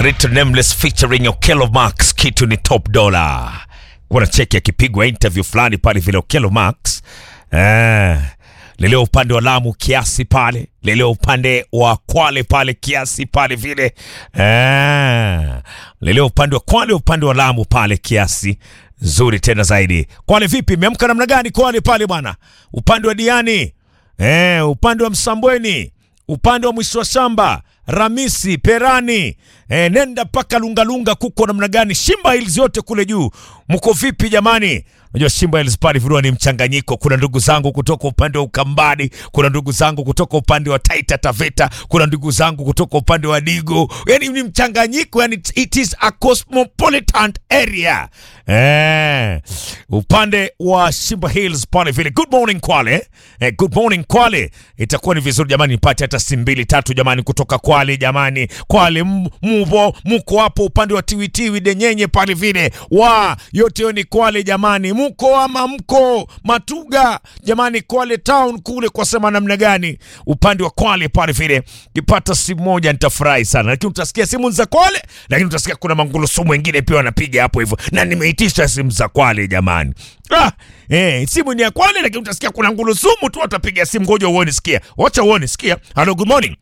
Rito Nameless featuring Okello Max, kitu ni top dollar. Kuna cheki akipigwa interview fulani pale vile Okello Max eh, leleo upande wa Lamu kiasi pale, leleo upande wa Kwale pale kiasi pale vile eh, leleo upande wa Kwale, upande wa Lamu pale kiasi nzuri tena zaidi. Kwale vipi, imeamka namna gani Kwale pale bwana? Upande wa Diani eh, upande wa Msambweni, upande wa mwisho wa shamba Ramisi, Perani, e, nenda mpaka Lungalunga, kuko namna gani? Shimba Hills yote kule juu, mko vipi jamani? Unajua Shimba Hills pale vilikuwa ni mchanganyiko. Kuna ndugu zangu kutoka upande wa Ukambani, kuna ndugu zangu kutoka upande wa Taita Taveta, kuna ndugu zangu kutoka upande wa Digo, yani ni mchanganyiko, yani it is a cosmopolitan area eh, upande wa Shimba Hills pale vile. Good morning Kwale, eh, good morning Kwale. Itakuwa ni vizuri jamani, nipate hata simu mbili tatu jamani, kutoka Kwale jamani. Kwale m- mupo muko hapo upande wa Tiwitiwi Denyenye pale vile, wa yote hiyo ni Kwale jamani, muko ama mko Matuga jamani, Kwale town kule kwa sema namna gani, upande wa Kwale pale vile. Kipata simu moja nitafurahi sana, lakini utasikia simu za Kwale, lakini utasikia kuna mangulusumu wengine pia wanapiga hapo hivyo, na nimeitisha simu za Kwale jamani. Ah, eh, simu ni ya Kwale, lakini utasikia kuna ngulusumu tu watapiga simu. Ngoja uone, sikia, wacha uone, sikia. Hello, good morning.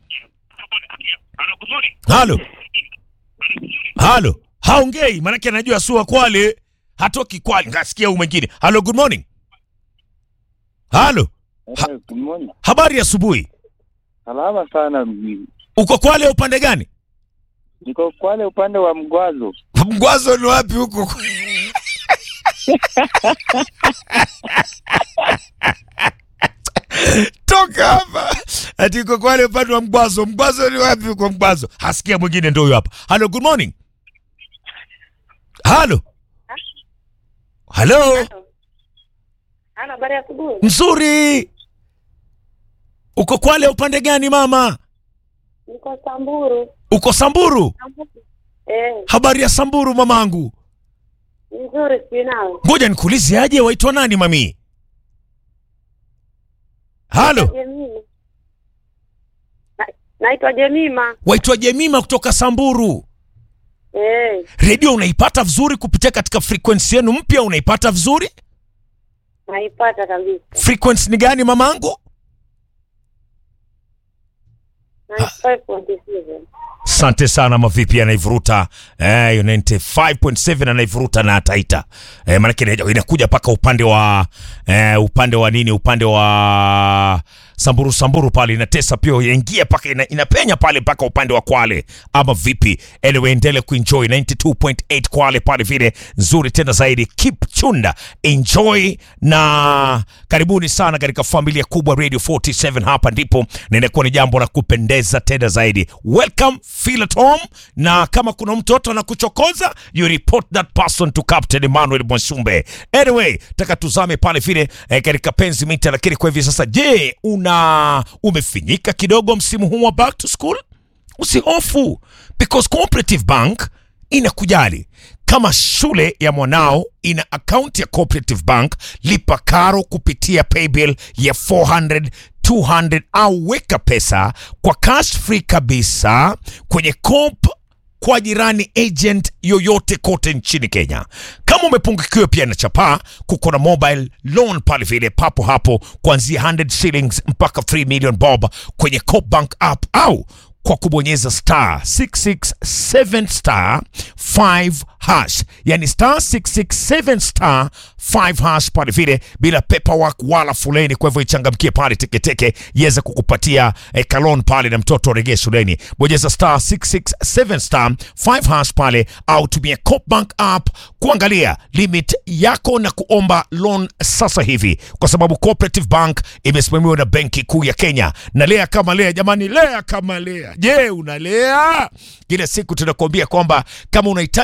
Halo, halo, haongei maanake anajua sua Kwale, hatoki Kwale. Ngasikia huyu mwingine. Halo, good morning. Halo, Ha- Eh, good morning. habari ya asubuhi. Salama sana mjini. Uko Kwale upande gani? Niko Kwale upande wa Mgwazo. Mgwazo ni wapi huko? Toka hapa. Ati uko Kwale upande wa Mgwazo. Mgwazo ni wapi huko Mgwazo? Hasikia mwingine ndio huyo hapa. Hello, good morning. Halo. Halo. Halo, habari ya asubuhi. Mzuri. Uko Kwale upande gani mama? Niko Samburu. Uko Samburu? Eh, Habari ya Samburu mamangu. nzuri sijui nawe. Ngoja nikuulize aje waitwa nani mami? Halo. Jemima. Na- Naitwa Jemima. Waitwa Jemima kutoka Samburu. Eh, Redio unaipata vizuri kupitia katika frequency yenu mpya, unaipata vizuri? naipata kabisa. Frequency ni gani mamangu? 95.7. Asante sana mavipi anaivuruta eh, hiyo 95.7 anaivuruta na ataita eh, maanake ina- inakuja mpaka upande wa eh, upande wa nini, upande wa Samburu Samburu pale inatesa pia, inaingia paka ina, inapenya pale mpaka upande wa Kwale ama vipi? Anyway, endele kuenjoy 92.8 Kwale pale vile nzuri tena zaidi. Keep chunda, enjoy na karibuni sana katika familia kubwa Radio 47. Hapa ndipo na inakuwa ni jambo la kupendeza tena zaidi. Welcome, feel at home, na kama kuna mtoto anakuchokoza you report that person to Captain Emmanuel Mwasumbe. Anyway, taka tuzame pale vile eh, katika penzi mita, lakini kwa hivi sasa, je, una umefinyika kidogo msimu huu wa back to school? Usihofu because Cooperative Bank inakujali. Kama shule ya mwanao ina akaunti ya Cooperative Bank, lipa karo kupitia paybill ya 400 200 au weka pesa kwa cash free kabisa kwenye Coop kwa jirani agent yoyote kote nchini Kenya. Kama umepungukiwa pia na chapaa, kuko na mobile loan pale vile papo hapo kuanzia 100 shillings mpaka 3 million bob kwenye Coop Bank app au kwa kubonyeza star 667 star 5 hash, yani star 667 star 5 hash pale vile, bila paperwork wala fuleni. Kwa hivyo ichangamkie pale teketeke iweze kukupatia eh, kalon pale na mtoto aregee shuleni. Bonyeza star 667 star 5 hash pale, au tumia Coop Bank app kuangalia limit yako na kuomba loan sasa hivi, kwa sababu Cooperative Bank imesimamiwa na Benki Kuu ya Kenya. Na lea kama lea, jamani, lea kama lea. Je, unalea? Kila siku tunakuambia kwamba kama unahitaji unga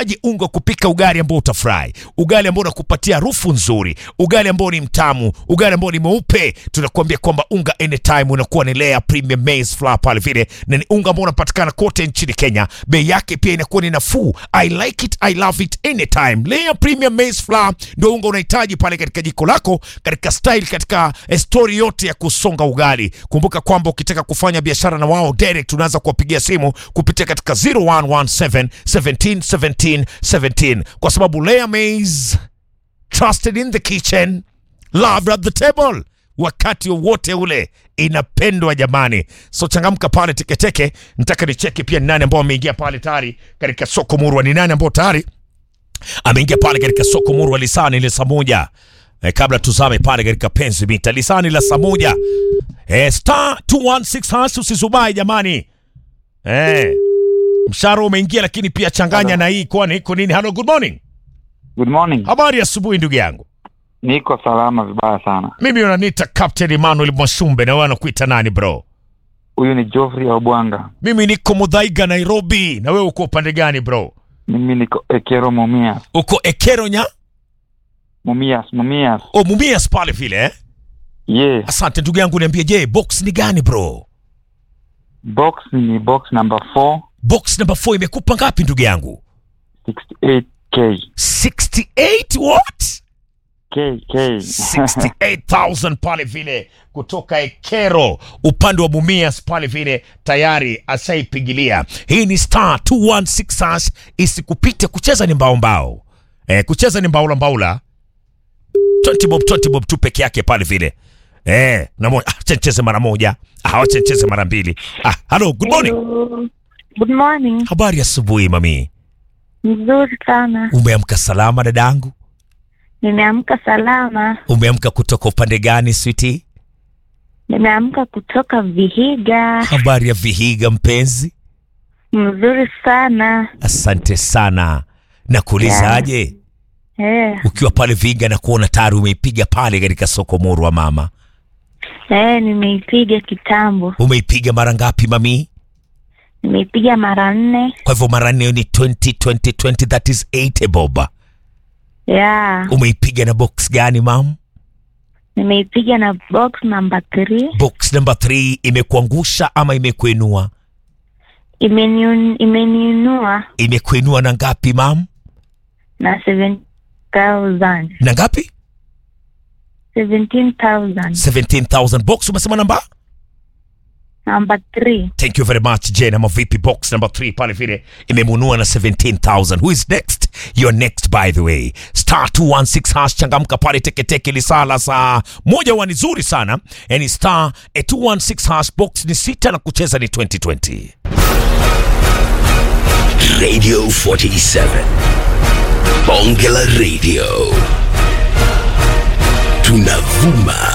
kupika ugali ambao utafurahi, ugali ambao unakupatia harufu nzuri, ugali ambao ni mtamu, ugali ambao ni mweupe. Tunakuambia kwamba unga anytime unakuwa ni Lea Premium Maize Flour pale vile, na ni unga ambao unapatikana kote nchini Kenya. Bei yake pia inakuwa ni nafuu. I like it, I love it anytime. Lea Premium Maize Flour ndio unga unahitaji pale katika jiko lako, katika style, katika eh, story yote ya kusonga ugali. Kumbuka kwamba ukitaka kufanya biashara na wao direct, unaanza kuwapigia simu kupitia katika 0117 17 17 17 kwa sababu Lea Maize trusted in the kitchen loved at the table wakati wowote ule inapendwa jamani so changamka pale teketeke nataka nicheki pia ni nani ambao ameingia pale tayari katika soko murwa ni nani ambao tayari ameingia pale katika soko murwa lisani ile saa moja e, kabla tuzame pale katika penzi mita lisani la saa moja e, star 216 hash usizubai jamani e, mshahara umeingia lakini pia changanya na hii kwani iko nini hello good morning Good morning. habari ya asubuhi ndugu yangu Niko salama vibaya sana. mimi unaniita captain emmanuel mwashumbe na wewe anakuita nani bro Huyu ni Geoffrey Obwanga. mimi niko mudhaiga nairobi na wewe uko upande gani bro Mimi niko Ekero Mumias. uko ekeronya Mumias, Mumias. o mumias pale vile eh? Yeah. asante ndugu yangu niambie je box ni gani bro Box ni box number 4, box number 4 imekupa ngapi ndugu yangu 68K. 68 what K, K. 68000 pale vile kutoka ekero upande wa mumias pale vile tayari asaipigilia hii ni star 216 hash isikupite kucheza ni mbao mbao eh, kucheza ni mbaula mbaula 20 bob 20 bob tu peke yake pale vile eh, na moja ah, acha nicheze mara moja ah, acha nicheze mara mbili ah, hello good morning Hello. Good morning. habari ya asubuhi mami Mzuri sana. umeamka salama dadangu Nimeamka salama. umeamka kutoka upande gani switi Nimeamka kutoka Vihiga. habari ya vihiga mpenzi Mzuri sana. asante sana na kuulizaje Eh, ukiwa pale viga na kuona tayari umeipiga pale katika soko muru wa mama eh, nimeipiga kitambo. umeipiga mara ngapi mami Nimeipiga mara nne. kwa hivyo mara nne ni 20 20 20 that is 8 boba Yeah. umeipiga na box gani mam Nimeipiga na box number 3. box number 3 imekuangusha ama imekuinua Imeniun, imeniinua imekuinua na ngapi mam na 7000. na ngapi 17,000. 17000 box umesema namba Number 3. thank you very much jane ama vipi box number 3 pale vile imemunua na 17000 who is next you're next by the way star 216 hash changamka pale teketeke lisala saa moja wa ni zuri sana yani star eh, 216 hash box ni sita na kucheza ni 2020 Radio 47. Bonge la Radio. Tunavuma